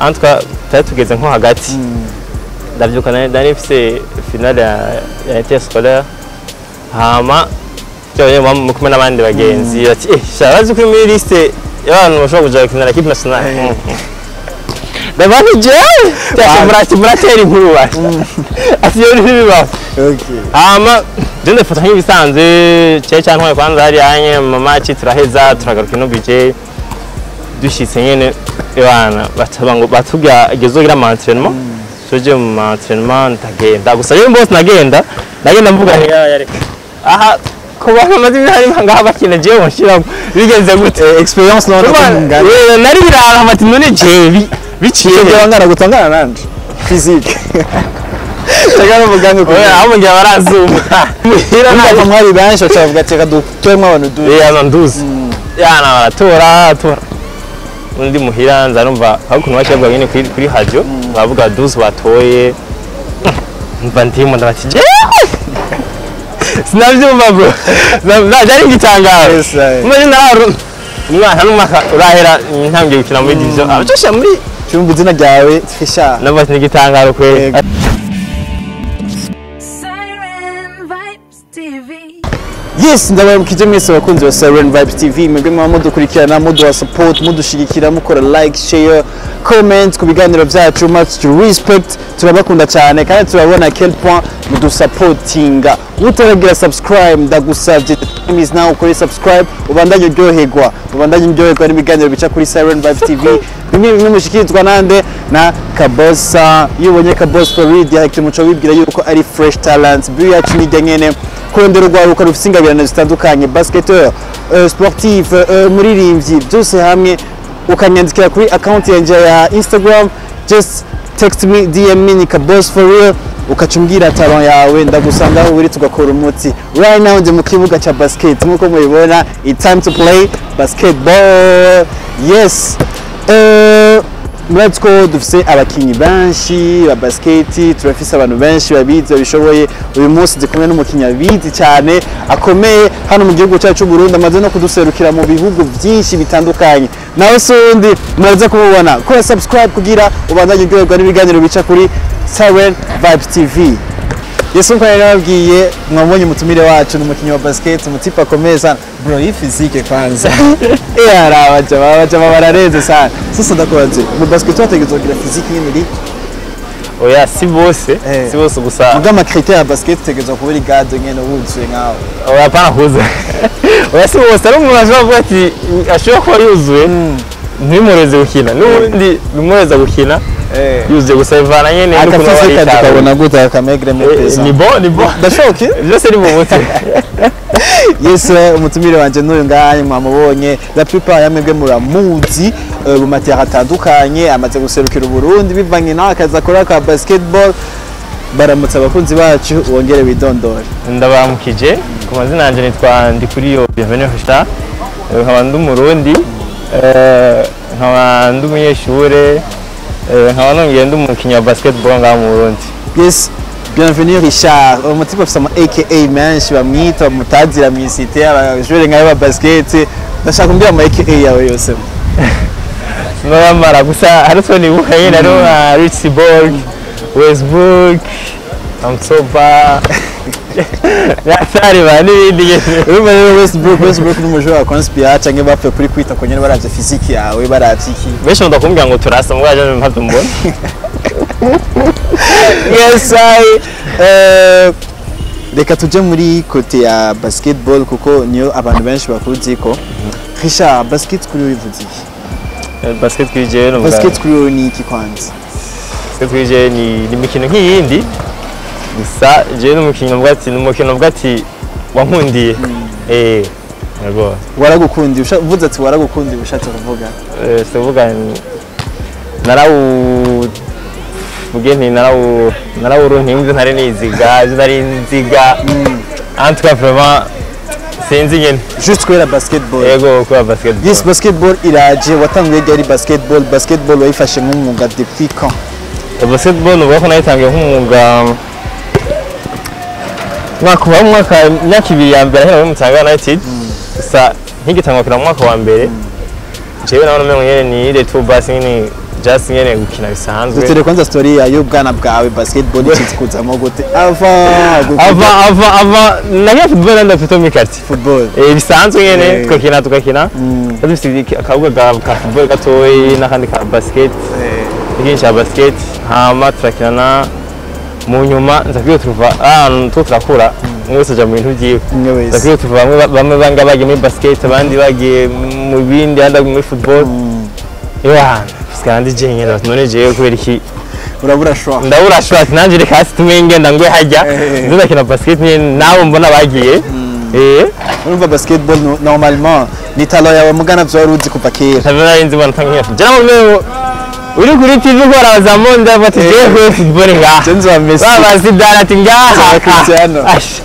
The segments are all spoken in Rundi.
antwa twari tugeze nko hagati ndabyuka nari nari mfise finale ya ya inter scolaire hama cyane mu kumwe n'abandi bagenzi bati eh shara bazi kuri muri liste y'abantu bashobora kuja gukinira equipe nationale ndabona jewe cyane murati muratera inkuru bati ati yo ntibibaho okay hama je ndafata nk'ibisanzwe cye cyantwaye kwanza hari anye mama ci turaheza turagaruka ino bije dushitse nyene ebana bataba ngo batubya gezogira mu entraînement soje mu entraînement ndagenda gusa rero mbose nagenda nagenda mvuga nti ya reka aha kuba amaze ibihari ngaha bakina jewe nshiramo bigenze gute Eh, experience no Urumva, eh, nari birara bati none jewe bi- biciye Ngiye wangana gutangana nanje physique Chaka n'umuganga ko oya abo ngira barazuma muhira Urumva mwari benshi bacavuga ati reka dutoremo abantu du yana nduzi yana baratora baratora undi muhira nza numva aho ukuntu baciye nyine kuri kuri radio bavuga duzi batoye mva ndimo ndabati jewe sinavyumva bro byari igitangaro Yes, aye. muri naro umwana n'umwaka urahera ntangiye gukina muri division abacosha muri cyumva izina ryawe Trisha nabati n'igitangaro kwe Yego. Siren Vibes TV. yes ndababukije mwese abakunzi ba Siren Vibes TV mwebwe mwaba mudukurikirana muduha support mudushigikira mukora like share comment ku biganiro byacu much to respect turabakunda cyane kandi turabona quel point mudusupportinga utaragira subscribe ndagusabye time is now ukore subscribe ubandanye uryoherwa ubandanye uryoherwa n'ibiganiro bica kuri Siren Vibes TV bimwe bimwe mushikirizwa nande na Kabosa iyo ubonye Kabosa Farid direct muco wibwira yuko ari fresh talent biyo yacu nijya nyene kurondera urwaruka rufite ingabirano zitandukanye basketteur uh, sportif uh, muririmbyi byose hamwe ukanyandikira kuri account yanjye ya instagram just text me dm me ni kabos for real ukaca umbwira talon yawe ndagusanga aho uri tugakora umuti right now ndi mu kibuga cya basket nk'uko mubibona it's time to play basketball yes uh, murazi ko dufise abakinyi benshi ba basiketi turafise abantu benshi babizi babishoboye uyu munsi ndi kumwe n'umukinyi abizi cyane akomeye hano mu gihugu cyacu cy'u Burundi amaze no kuduserukira mu bihugu byinshi bitandukanye nawe si undi muraza kumubona kora subscribe kugira ubandanye uryoherwa n'ibiganiro bica kuri Siren Vibes TV Yesu nko nababwiye mwabonye umutumire wacu ni umukinnyi wa basket umutipe akomeye sana bro iyi physique kwanza eh araba jama jama barareze sana sasa ndakubaze mu basket wategetswe kugira physique nyine iri oya si bose Eh. si bose gusa muga ama critère ya basket utegetswe kuba uri garde nyine wuzuye nkawe oya hapana kuza oya si bose ari umuntu ashobora kuvuga ati ashobora kuba yuzuye ntimureze gukina n'ubundi bimureza gukina eh yuzuye gusa bivana nyine aka n'ukuntu aba physique yitaweho. tukabona gute akamegre Eh, mepesa ni bo ni bo ndashoke byose ni mu mutwe yes eh, umutumire wanje n'uyu nganye mwamubonye la plupart yamwebwe muramuzi eh, mu matera atandukanye amaze guserukira uburundi bivanye nawe akazi akora ka basketball baramutse abakunzi bacu wongere widondore ndabaramukije ku mazina yanjye nitwa ndikuriyo bienvenue star Eh, nkaba ndi umurundi eh, nkaba ndi umunyeshure eh, nkaba nongeye ndi umukinnyi wa basketball ngaha mu burundi yes bienvenue richard umutipe afise ama aka menshi bamwita bamutazira mw'isite abajure nkayo ba basket ndashaka kumbwira ama aka yawe yose sinabamara gusa hari utwo nibuka nyine hariho nka ritsiborg westbrook amsoba nyatariba n'ibindi nyine urumva rero westbrook westbrook ni umujura wa conspira canke bapfuye kuri kwita ku nyene baravye physique yawe baravye iki benshi bakunda kumbwira ngo turasa mubwo yaje mpamvu mbona yes I, eh, reka tuje muri kote ya basketball kuko niyo abantu benshi bakuzi ko Richard basket kuri wowe ivuze iki Eh, basket kuri jewe ni ubwa- basket kuri wowe ni iki kwanza basket kuri jewe ni ni imikino nk'iyindi gusa jewe ni umukinnyi navuga ati ni umukino navuga ati wankundiye eh yego waragukundiye usha- uvuze ati waragukundiye ushatse kuvuga Eh, tuvuga ni- narawu vuge nti narawu narawuronka imvi ntari niziga ejo nari nziga en tout cas vraiment sinzi nyene juste kubera basketball yego kuba basketball yes basketball iraje watanguye ryari basketball basketball wayifashe nk'umwuga depuis quand basketball nuvuga ko nayitangiye nk'umwuga mwaka wa mwaka imyaka ibiri ya mbere ahera muri Mutanga United gusa nkigitangwa kira mu mwaka wa mbere jewe nabona umengo nyene ni ile tu basi nyene just nyene gukina bisanzwe dutere kwanza story ya y'ubwana bwawe basketball ikizi kuzamo gute ava ava ava ava nagiye football nanda plutôt muri quartier football Eh, bisanzwe nyene Eh. tukakina tukakina Twari dufite iki- akabuga ka ka football gatoyi n'akandi ka basket ikinshi cya basket hama turakinana mu nyuma nza kwiyo turuva ahantu two turakura umwe wese aja mu bintu vyiwe umwe nza wese kwiyo turuva bamwe bamwe banga bagiye muri basket abandi bagiye mu bindi abandi bagiye muri football ewana kandi je nyene none jewe kubera iki urabura shwa ndabura short nanje reka hasi tumenye ngenda ngwe hajya Eh. nzo ndakina basket nyene nabo mbona bagiye eh urumva basketball no- normalement ni talo yawe mugana vyo wari uzi kuva kera ntabwo nari nzi mbona tangiye jana mu rwego uri kuri tv ukora abazamu ndabona ati jewe kuri football ngaha Jenzo wa Messi baba zidana ati ngaha Za Cristiano.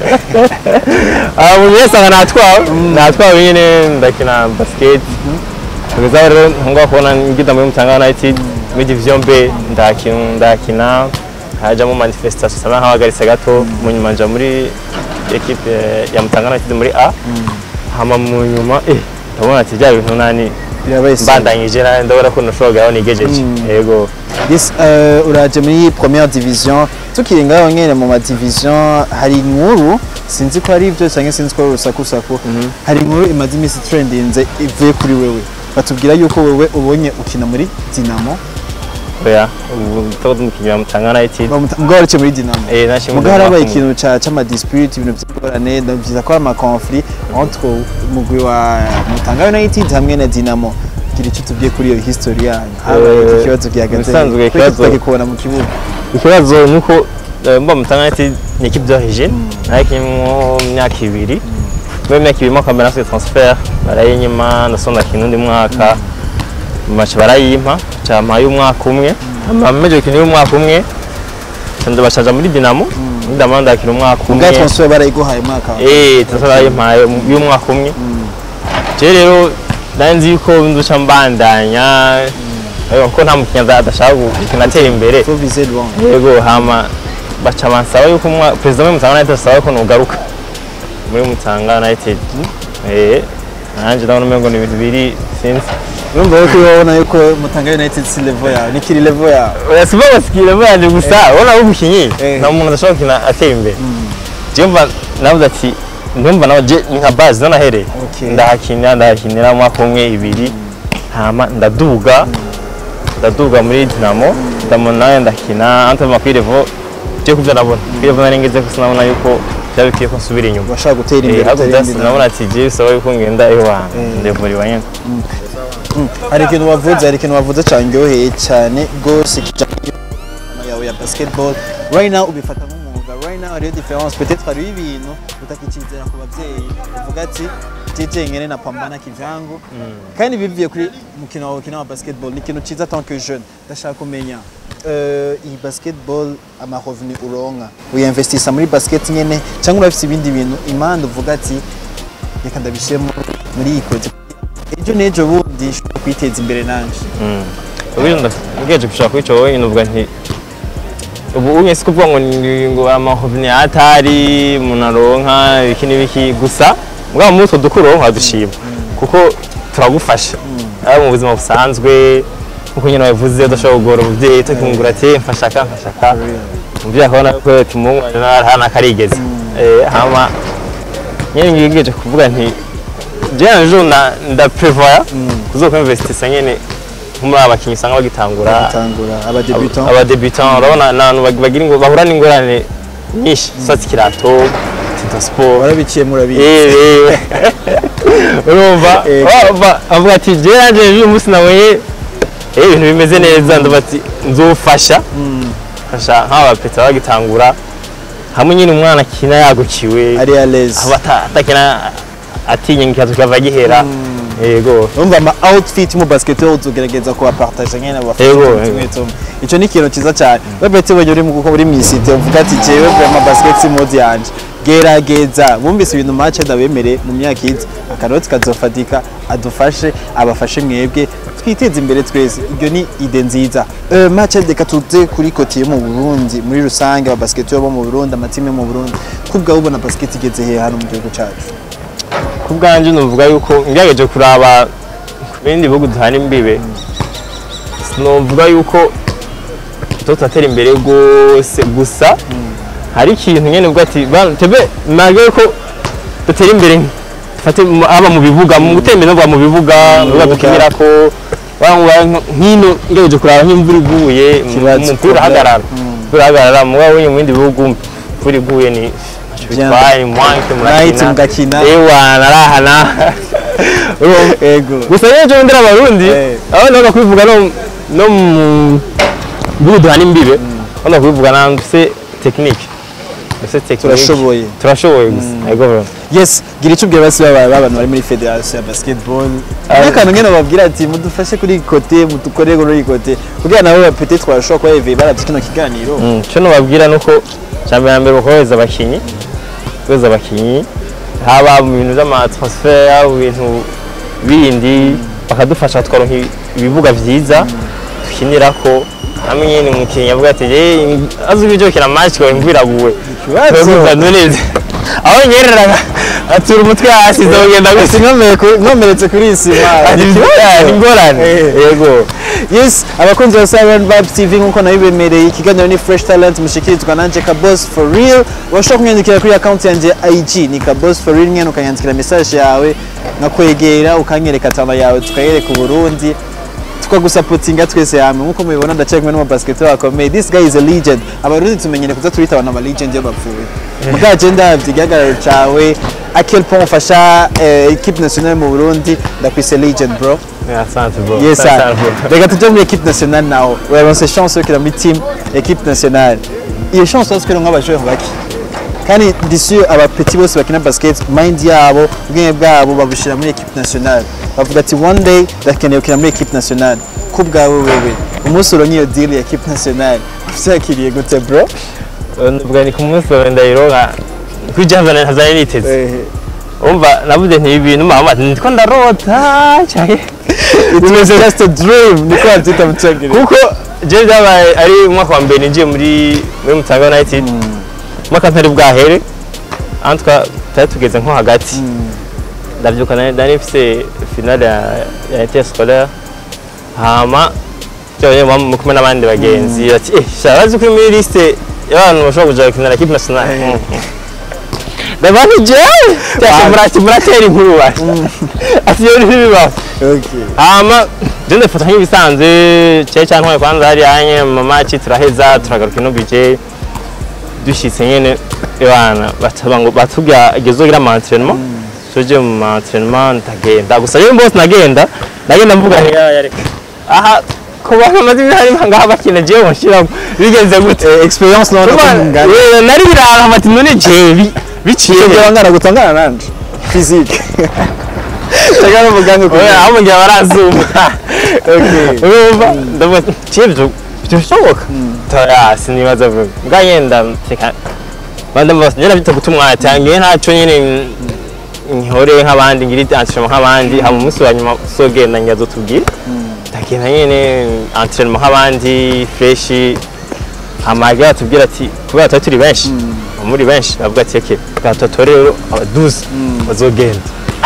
aba umuntu wese anga natwawe natwawe nyine ndakina basket kugeza aho rero ntangwa kubona ngida muri Mutanga United muri division B ndakina ndakina hajamo manifestation sana nk'abagaritse gato mu nyuma nja muri equipe ya Mutanga United muri A hama mu nyuma eh ndabona ati bya bintu nani birabaye sawa. mbandanyije nawe ndabona ko nashoboraga aho nigejeje yego Yes, uh, uraje muri première division tukiri ngaho nyene mu ma division hari inkuru sinzi ko ari ibyo cyangwa sinzi ko ari urusakusaku hari inkuru imaze iminsi trendinze ivuye kuri wewe batubwira yuko wewe ubonye ukina muri Dinamo oya ubu tuba tumukinyira Mutanga United mugabo warice muri Dinamo eh nashimye mugabo harabaye ikintu ca c'ama dispute ibintu by'ingorane ndavyiza ko ari ama conflit entre umugwi wa Mutanga United hamwe na Dinamo gira icyo tubwiye kuri iyo history yanyu habaye iki Eh, kibazo gihagaze ubusanzwe Kuki ikibazo- tutakikubona mu kibuga ikibazo ni uko eh, mba Mutanga United ni equipe d'origine nayikinyemo imyaka ibiri muri imyaka ibiri mo kwambara natwe transfer barayinyima ndasonda kintu undi mwaka mace barayimpa campa y'umwaka umwe amameje gukina y'umwaka umwe nda bashaja muri Dinamo muri Dinamo ndakina umwaka ubwa umwe transfer barayiguhaye umwaka wa eh transfer barayimpaye y'umwaka umwe je rero nari nzi yuko nduca mbandanya ariko ko nta mukinya adashaka gukina atera imbere faut viser loin yego hama baca bansaba yuko umwa perezida wa Mutanga United asaba ko nugaruka muri Mutanga United eh nanje ndabona umengo ni ibintu biri sinzi urumva yuko ubona yuko Mutanga United si level yawe ni kiri level yawe urasiba basikira banje gusa ubona abo umukinyi Eh. nta muntu adashobora gukina atera imbere je mva navuze ati ndumva nawe je ni nka base zo nahereye Okay. ndahakinira ndahakinira umwaka umwe ibiri hama ndaduga ndaduga muri Dinamo ndamona nawe ndakina antama kuri level je kuvyo nabona kuri level nari ngeze gusa nabona yuko byaba bikwiye ko nsubira inyuma urashaka gutera Eh, imbere ahubwo utera just imbere nabona ati je bisaba yuko ngenda ewa ndevuriwa nyene hari ikintu wavuze hari ikintu wavuze cyangyoheye cyane rwose kijyanye n'imikino yawe ya basketball right now ubifata nk'umwuga right now hariyo difference peut-être hariho ibintu utakikizera ku babyeyi uvuga ati jeje ngene napambana kivyangu kandi bivuye kuri mukino wawe ukina wa basketball ni ikintu cyiza tant que jeune ndashaka kumenya eh, iyi basketball amarevenu uronka uyinvestisa muri basket nyene cyangwa urafise ibindi bintu impande uvuga ati reka ndabishiremo muri iyi kote ejo n'ejo bundi nshobora kwiteza imbere nanje ubundi ngeje gushaka kwica wowe nyine uvuga nti ubu unye si kuvuga ngo ni ngo amahovni atari umuntu aronka ibiki n'ibiki gusa mugabo muri utwo dukuru uronka dushima kuko turagufasha ari mu buzima busanzwe nkuko nyine wabivuze udashobora kugora umubyeyi tukimugura ati mfasha aka mfasha aka umubyeyi akabona ko tumumwana hano akarigeze Eh, hama nyine ngeje kuvuga nti jewe ejo na ndaprevoya kuzoka investisa nyene nko muri abakinnyi usanga bagitangura tangura aba debutant abadebutant urabona ni abantu bag- bagira ingo- bahura n'ingorane nyinshi sati kirato tita sport warabiciye murabizi Eh, eh. urumva Eh. Urumva, avuga ati jewe nanje uyu munsi nabonye eh, ibintu bimeze neza ndavuga ati nzofasha fasha nk'aba bapeta bagitangura hamwe nyine umwana akina yagukiwe ari à l'aise aba ata- atakina atinya ikibazo kikava gihera yego urumva ama outfit mu basketball uzogerageza kubapartage nyene Yego, abafite yego. tumwe tumwe ico ni ikintu ciza cyane webete wenye uri mu kuko uri misite uvuga ati jewe vraiment basket si mode yanje gerageza bumvise ibintu match ndabemere mu myaka iza akaroti kazofatika adufashe abafashe mwebwe twiteze imbere twese ibyo ni ide nziza uh, match reka tuze kuri kote yo mu Burundi muri rusange aba basket bo mu Burundi amatime yo mu Burundi kubwa ubona basket igeze he hano mu gihugu cyacu ku bwanjye nuvuga yuko ngerageje kuraba ku bindi bihugu duhana imbibe novuga yuko tutatera imbere rwose gusa hari ikintu nyene ubwo ati "Bana, tebe nage ko dutera imbere dufate mu- haba mu bibuga mu gutembera no mu bibuga mu bibuga dukinirako wangwa nkino ngejeje kuraba nk'imvura iguye Kibazo umupira problem. uhagarara umupira uhagarara mugabo wenye mu bindi bihugu imvura iguye ni Bien. bitwaye mwanke Right, mugakina. ewa narahana Urumva? ego gusa rero ejo ndera abarundi Eh. aho naga kubivuga no no mu bihugu duhana imbibe aho naga kubivuga na mfise technique mfise technique turashoboye turashoboye gusa yego bro yes gira icyo ubwira basi baba b'abantu bari muri federasiyo ya basketball n'akantu nyine bababwira ati mudufashe kuri iyi kote mudukorere kuri iyi kote kugira nabo bapete twashobora kuba yeveye baravye kino kiganiro Mm, icyo nababwira ni uko cyambere na mbere bakohereza abakinnyi kohereza abakinnyi haba mu bintu by'amatransfer haba mu bintu bindi bakadufasha tukaronka ibibuga byiza dukinirako hamwe nyine umukinnyi avuga ati "Eh, azi ibyo gukina match ngo imvura iraguwe Ikibazo. Turakumva neza aho nyereraga atura umutwe hasi zogenda ati gusa nkomere ku- nkomeretse kuri iyi sima Ati, "Ah, ni ingorane Eh. yego yes abakunzi ba Siren Vibes TV nk'uko nabibemereye ikiganiro ni Fresh Talent mushikirizwa nanje Kabos for real washobora kunyandikira kuri account yanjye IG ni Kabos for real nyene ukanyandikira message yawe nkakwegera ukanyereka tama yawe tukayereka Uburundi tukagusapotinga twese hamwe nk'uko mubibona ndacaye kumwe n'umubasketball akomeye this guy is a legend abarundi tumenyere kuza turita abantu aba legend iyo bapfuye muga agenda igihagararo cawe a quel point ufasha eh, equipe nationale mu Burundi ndakwise legend bro asante bro Yes, Asante, sir. bro. Reka tujye muri equipe nationale nawe uraronse chance yo kujya muri team equipe nationale iyo chance wose kugira ngo abajure bake kandi disi abapeti bose bakina basket mind yabo ubwenge bwabo babushyira muri equipe nationale bavuga ati one day ndakeneye gukina muri equipe nationale ku bwawe wewe umunsi uronye iyo deal ya equipe nationale uvyakiriye gute bro Ndavuga ni ku munsi wawe ndayironka kwijyana ntazanye niteze umva navuze nti ibi bintu mama nitwa ndarota cyane it was just a dream niko babyita mu cyongereza kuko je byabaye ari umwaka wa mbere ninjiye muri muri Mutanga United umwaka ntari bwahere antwa tutari tugeze nko hagati ndabyuka nari nari mfise finale ya ya inter scolaire hama cyane mu kumwe n'abandi bagenzi bati eh shabazi kuri muri liste y'abantu bashobora kuja gukinira equipe nationale ndabona jewe cyane murati muratera inkuru bati ati yo ntibibaho okay hama je ndafata nk'ibisanzwe cye cyane ntwaye kwanza hari anye mu match turaheza turagaruka ino bije dushitse nyene ebana bataba ngo batubya gezogira mu entraînement soje mu entraînement ndagenda gusa rero bose nagenda nagenda mvuga nti "Ya, yareka aha ko bana maze hari ngaha bakina jewe washiramo bigenze gute experience no Kuba- ngana eh, nari birara bati none jewe bi- biciye he?" Kugira ngana gutangana nanje physique Chaka n'umuganga Oya, kugira aho mugihe barazuma Okay. urumva ndavuga kibyo birashoboka toya sinibaza vuba mbwa yenda reka banda mbose njye nabita guta umwanya tangiye ntacyo nyine nkihore nk'abandi ngira entraînement nk'abandi hama umunsi wa nyuma sogenda ngiye azotubwira ndagenda nyine entraînement nk'abandi fresh hama agira atubwira ati kubera tuba turi benshi muri benshi bavuga ati eke gatatu rero abaduzi bazogenda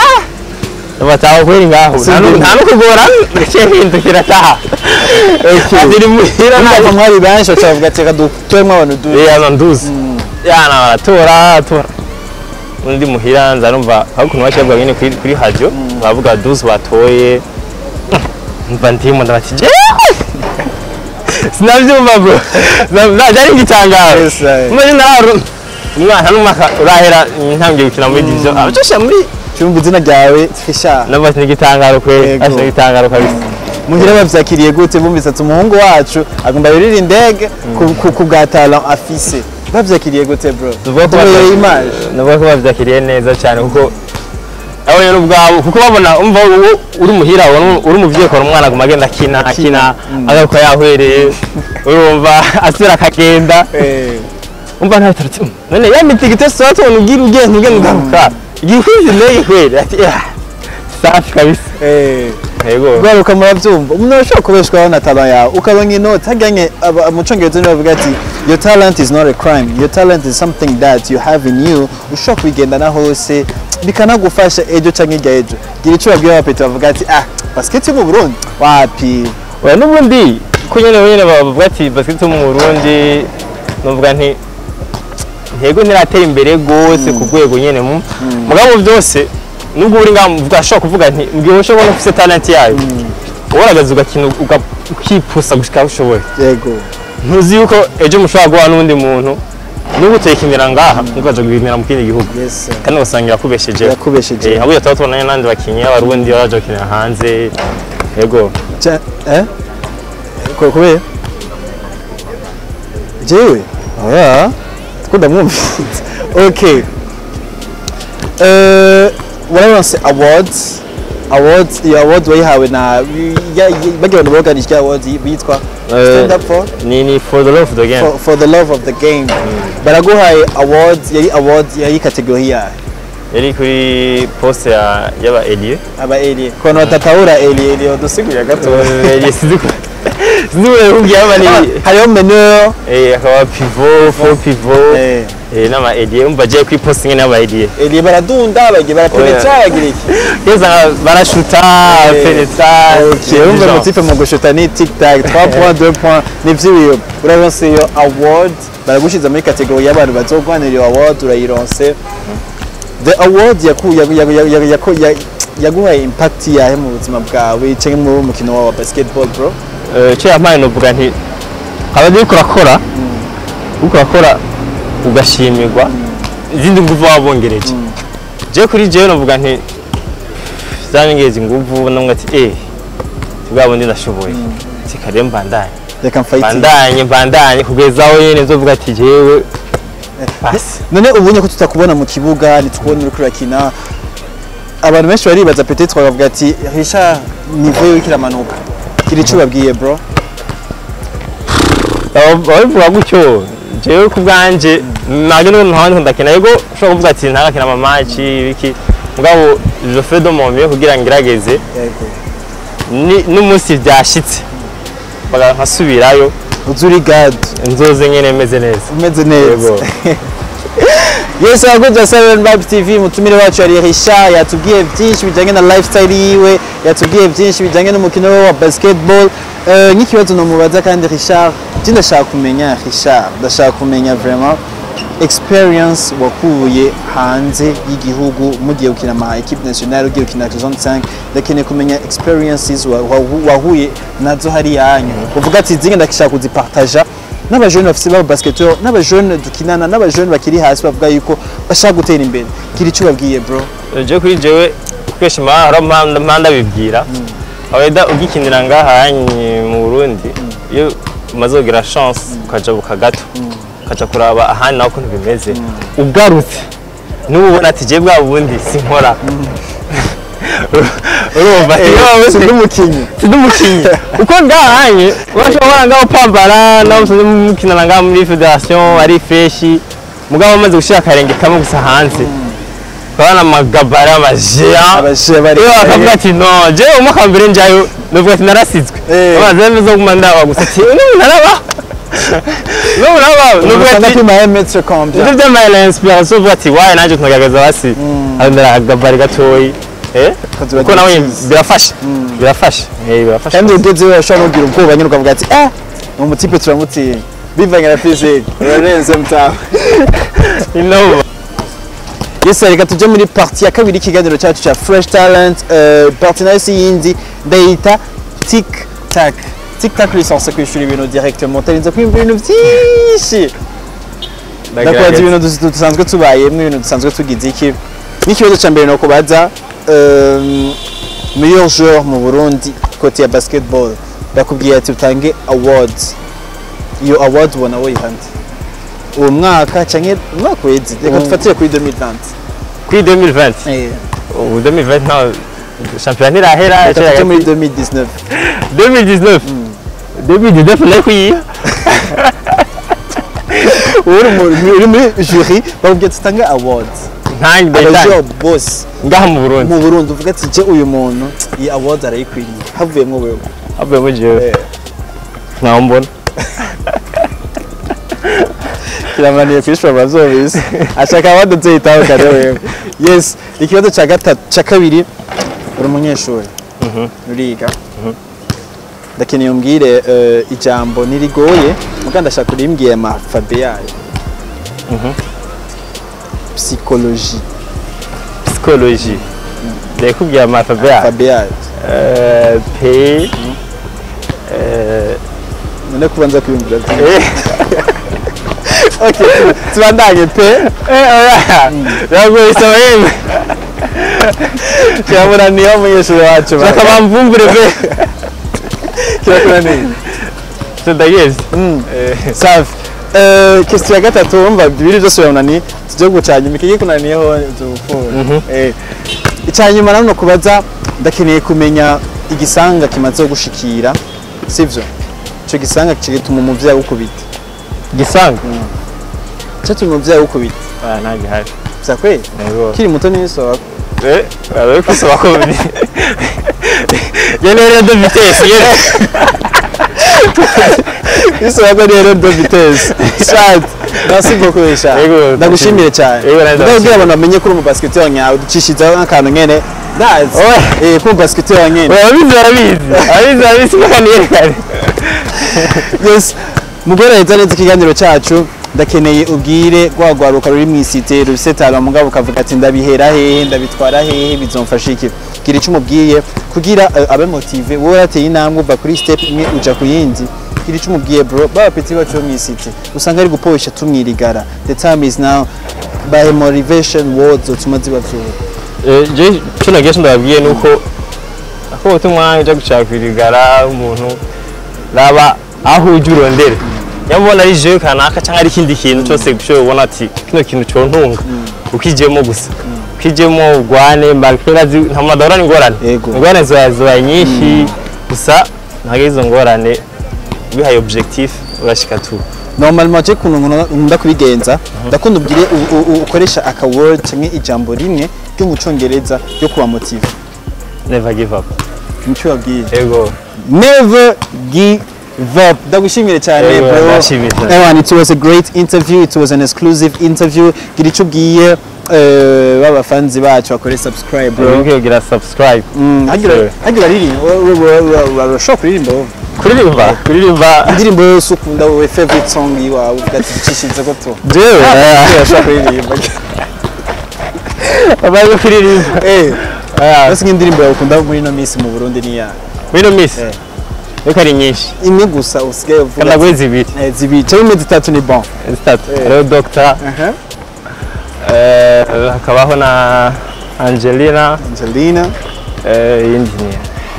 bataha kweri ngaho nta nu- nta no kugora gaciye hindukira taha aziri muhira Ntabwo mwari benshi bacavuga ati reka dutoremo abantu du yana nduzi yana baratora atora undi muhira nza numva aho ukuntu bashyirwa nyine kuri kuri radio bavuga duzi batoye mva ndimo ndabati jewe sinabyumva bro Na- byari igitangaro Yes, I- muri naru umwana n'umwaka urahera ntangiye gukina muri division abacosha muri cyumva izina ryawe fisha nabati ni igitangaro kweli Yego. ashe igitangaro kabisa muhira bavyakiriye gute bumvise ati umuhungu wacu agomba yurira indege ku- ku- ku bwa talent afise bavyakiriye gute bro tuvuga ko tubereye bavya- image navuga ko bavyakiriye neza cyane kuko abonye n'ubwabo kuko babona umva uwo uri muhira ubona uri umuvyeyi ukabona umwana aguma agenda akina akina agaruka yahwereye urumva asubira akagenda Eh, umva nta tarati none ya mitigite sote tubona ugira ugenda ugenda ugaruka igikwizi ndege kweli ati "Ah, safi kabisa eh. yego garuka murabyumva umuntu arashobora kubeshwaho na talent yawe ukabona inoti hajyanye aba- mu cyongereza nibo bavuga ati your talent is not a crime your talent is something that you have in you ushobora kubigendana hose bikanagufasha ejo cyangwa hirya ejo gira icyo babwira abapeti bavuga ati ah basket yo mu burundi wapi oya n'ubundi ko nyene nyene bavuga ati basket mu Burundi novuga nti ntego ntiratera imbere gose ku rwego nyene mu mugabo byose nubwo uri ngaho mvuga ashobora kuvuga nti mbwiye ushobora no ufite talent yayo waragaza ugakina uga- ukipusa gushika aho ushoboye yego ntuzi yuko ejo mushobora guha n'undi muntu n'ubu utekinira ngaha ntukaja gukinira mu kindi gihugu yes sir. kandi ugasanga irakubesheje Irakubesheje. eh ahubwo tuba tubona n'abandi bakinyi b'abarundi baje gukinira hanze yego Cha- eh ko kubera jewe oya tukunda mwumvise okay eh wararonse awards awards iyo award wayihawe na ya- ya- bagira abantu boganije awards bitwa Eh, stand up for ni ni for the love of the game for, for the love of the game baraguhaye awards yari awards yari kategori yayo yari kuri poste ya y'aba Elie aba elie kono batatahura elie elie udusigurira gato Elie sinzi ko sinzi ko yakubwiye aba ni hariho meneur eh akaba pivot faux pivot eh eh n'ama Elie umva je kuri poste nyene y'aba Elie elie baradunda bagiye barapenetra bagira iki keza barashuta penetra Ok, urumva motife mu gushuta ni tic tac 3 points 2 points ni vy'ibiyo uraronse iyo award baragushiza muri kategori y'abantu bazogwanira iyo award urayironse the award yaku- yaku- yaku- yaku- yaku- yaku- ya- yaguhaye impact yahe mu buzima bwawe canke mu mukino wawe wa basketball bro icyo yampaye novuga nti haba uriko urakora uriko urakora ugashimirwa izindi nguvu waba wongereje je kuri jewe novuga nti zanyongeza inguvu namwe ati eh bwa bundi ndashoboye tikare mbandanye reka mfighting mbandanye mbandanye kugeza aho nyene nzovuga ati jewe basi none ubonye ko tutakubona mu kibuga ntitukubona uriko urakina abantu benshi baribaza peut-être bakavuga ati Richard niveau yiwe kiramanuka kiri ico ubabwiye bro ababivuga gutyo jewe ku bwanje ntabwo n'ubu ntahandi ndakina yego ushobora kuvuga ati ntarakina amamaci ibiki mugabo je fais de mon mieux kugira ngo ngerageze yego ni- n'umunsi byashitse baga- nkasubirayo uzi uri gad nzoze nyene meze neza umeze neza Yego. Yes, abakunzi ba Seven Vibes TV mutumire wacu yari Richard yatubwiye byinshi bijyanye na lifestyle yiwe yatubwiye byinshi bijyanye n'umukino we wa basketball Eh, nk'ikibazo nomubaza kandi Richard je ndashaka kumenya Richard ndashaka kumenya vraiment experience wakuye hanze y'igihugu mugiye gukina ama equipe nationale ugiye gukina zone 5 ndakeneye kumenya experiences wa- wa- wahuye nazo hari yanyu uvuga ati zinge ndashaka kuzipartaja n'abajene bafite baba basketteur n'abajene dukinana n'abajene bakiri hasi bavuga yuko bashaka gutera imbere kiri icyo babwiye bro je kuri jewe kwesha hari mpanda bibwira aweda ugikinira ngaha hanyi mu Burundi iyo umaze kugira chance ukajabuka gato ukaja kuraba ahandi naho ukuntu bimeze ugarutse n'ubona ati je bwa bundi sinkora urumva iyo si n'umukinnyi sindi umukinnyi uko ngahanye urashobora ngaho pambara nawe musanze mukinana ngaho muri federation ari freshi mugabo amaze gushira akarenge kamwe gusa hanze ukabona amagabara amajea abashe bari iyo bakavuga ati no je umwaka wa mbere njayo ndavuga ati narasizwe Eh. amazi yari zo guma ndaba gusa ati n'ubu naraba n'ubu naraba nuvuga usanga ati pima metre combien ibyo byamaye la inspiration uvuga ati waye nanjye tunagaragaza basi arondera agabari gatoyi eh Kaziba kuko nawe gifise. birafasha birafasha eh birafasha kandi ugezeyo urashobora kugira ubwoba nyine ukavuga ati ah ni umutipe turamutinya bivanye na physique urarenze mutaho inova Yes, reka tujye muri parti ya kabiri y'ikiganiro cyacu cya Fresh Talent uh, parti nayo si yindi ndayita Tic Tac Tic Tac lisanse kwishyura ibintu directement utarinze kwiyumva ibintu byinshi ndakubaza ibintu dus- dusanzwe tubayemo ibintu dusanzwe tugize iki n'ikibazo cya mbere ni ukubaza um, meilleur joueur mu Burundi kote ya basketball bakubwiye ati utange awards iyo award ubona woyihande uwo mwaka cyangwa umwaka wezi reka Mm. dufatire kuri 2020 kuri 2020 ubu 2020 nta shampiyona ntirahera reka tujye muri 2019 2019 2019 nayo kuyiha uri mu- uri muri jury bakubwiye ati utange awards ntange abajeur ndayitanga bose ngaha mu Burundi mu Burundi uvuga ati je uyu muntu iyi awards arayikwiriye havuyemo wewe havuyemo jewe Eh. ntawe mbona kiramaniye kwishura bazobisi ashaka abadutse yitaho kare wewe yes ikibazo cya gatatu cya kabiri uri umunyeshuri uriga ndakeneye umbwire eh, ijambo nirigoye muga ndashaka urimbwiye amafabe yayo psychologie psychologie ndakubwira amafabe yayo fabe yayo Eh, p eh, none kubanza kwiyumvira byinshi. eh, okay tu- tubandanye pe eh, oya biragoye isaba yemwe kiramunaniye umunyeshuri wacu ba- shaka bamvumbure pe kirakunaniye tudageze safi Eh, question ya gatatu wumva bibiri byose biramunaniye tujye gucanya imikigi kunaniyeho tufura icyanyuma nanone kubaza ndakeneye kumenya igisanga kimaze gushikira sivyo icyo gisanga kigatuma umuvyeyi agukubita gisanga cyatuma umuvyeyi agukubita Ah, nta gihari vya kweli Yego. kiri muto niso Eh, bari kusaba ko Yene rero de vitesse yene. niso ko rero do vitesse chat merci beaucoup Richard Yego, ndagushimire cyane Yego, nanjye ndabwira abantu bamenye ko uri umu basketteur nyawe ducishizaho nk'akantu nyene ndazi Owe. eh ko umu basketteur nyene Abizi barabizi. Abizi barabizi ko kandi yerekane. yes mugore leta neza ikiganiro cyacu ndakeneye ubwire rwagwaruka ruri mu isite rusetara mugabo ukavuga ati ndabihera hehe ndabitwara hehe bizomfasha iki gira icyo umubwiye kugira eh, abe motive wowe yateye intambwe uva kuri step imwe uja ku yindi gira icyo umubwiye bro baba peti bacu bo mu isite usanga ari guporesha tumwirigara the time is now by motivation words utuma ziba zuba Eh, je cyo nagesha ndababwiye nuko ako ubutumwa ujya gushaka kwirigara umuntu raba aho ujya urondere nyamubona ari jewe kanaka cyangwa ari ikindi kintu cyose gushoboye ubona ati kino kintu cyontunga ukijyemo gusa ukijyemo urwane mbakera nta muntu adahura n'ingorane Yego. ingorane ziba zibaye nyinshi gusa ntabwo izo ngorane wihaye objectif urashika tu normalement je kuntu nkunda kubigenza ndakunda ubwire u- u- u- ukoresha aka word cyangwa ijambo rimwe ryo mu congereza ryo kuba motive never give up nico yabwiye ego never give up ndagushimire cyane Yego, bro ndashimira cyane. Ewan, it was a great interview it was an exclusive interview gira icyo ubwiye eh, baba fans bacu bakore subscribe bro uri kugira subscribe Mm, hagira Sure. hagira aririmba urashobora kuririmba wowe kuririmba kuririmba indirimbo yose ukunda wowe favorite song yiwawe uvuga ati cishize ko tu jewe urashobora kuririmba abaye kuririmba eh Ah, basi nk'indirimbo yawe ukunda muri ino minsi mu Burundi ni ya muri ino minsi Eh. ariko ari nyinshi imwe gusa usigaye uvuga kandi ati, naguhe zibiri eh, zibiri cyangwa imwe zitatu ni bon zitatu hariho dogita aha eh, hakabaho na angelina Angelina eh, iyindi ni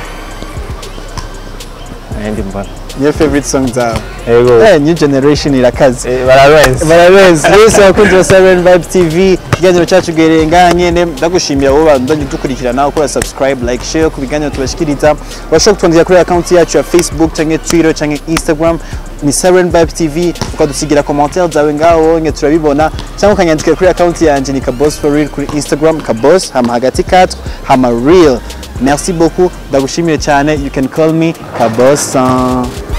iyindi mbona niyo favorite song zawe yego eh new generation irakaze Eh, barabenze barabenzi wese abakunzi ba Siren Vibe TV ikiganiro cyacu giherereye ngaha nyene ndagushimiye wowe bandanye dukurikirana ukora subscribe like share ku biganiro tubashikiriza urashobora kutwandikira kuri account yacu ya Facebook canke Twitter canke Instagram ni Siren Vibe TV ukadusigira commentaire zawe ngaho nye turabibona cyangwa ukanyandikira kuri account yanje ni Kabos for real kuri Instagram Kabos hama hagati katwa hama real merci beaucoup ndagushimiye cyane you can call me Kabosa